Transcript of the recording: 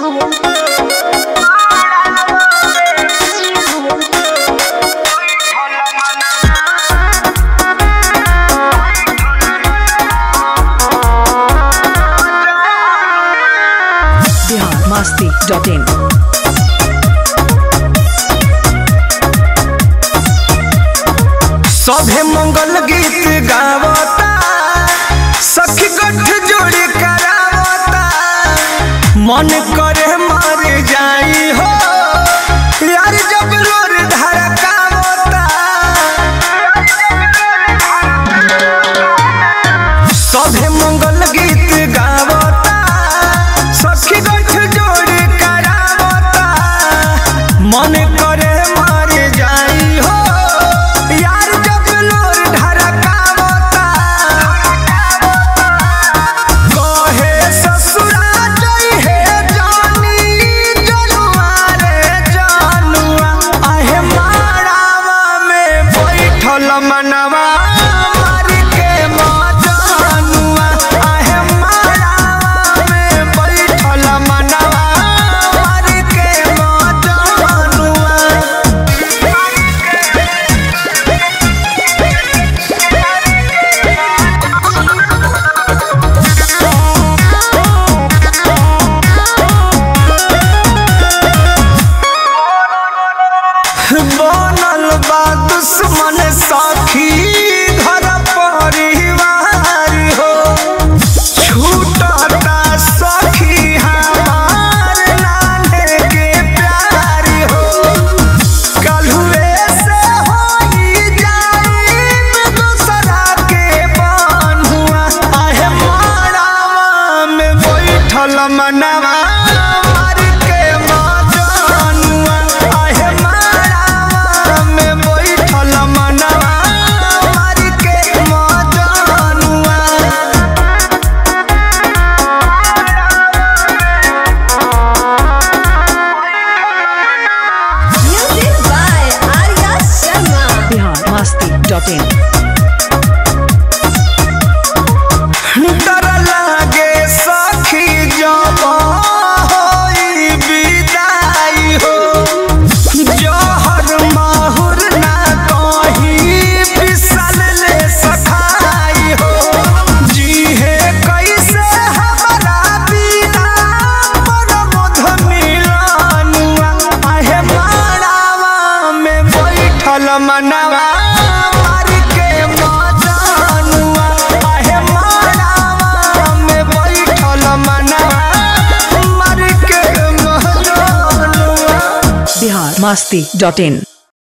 Bihar Masti dot इन सभे मंगल गीत गावता सखी गठ जोड़ी करावता मन करे मर जाई हो यार जब लोर धड़कावता सभे मंगल गीत गावता सखी गठ जोड़ी करावता मन करे मर जाई हो यार जब लोर ढरकावता कहे ससुरा जई हे जानी जनुआ रे जनुआ आहे मारावा में बैठल मनवा मार के मजनुआ आहे मारावा में बैठल मनवा मार के मजनुआ बनल बा दुश्मन साखी घर परिवार हो छूटता सखी हमार नाने के प्यार हो कलहुए से होई जाई दूसरा के बन्हुआ आहे मारावा में बैठल मनवा मार के मजनुआ आहे मारावा में बैठल मनवा मार के मजनुआ Music by Arya Sharma. Bihar Masti dot in डर लागे सखी जब होई विदाई हो जहर माहुर ना कहीं फिसल ले सखाई हो जीहे कैसे हमारा बिना मन मध मिलानुआ आहे मारावा में बैठल मनवा मार के मजानुआ आहे मारावा में बैठल मनवा मार के मजानुआ बिहार मस्ती डॉट इन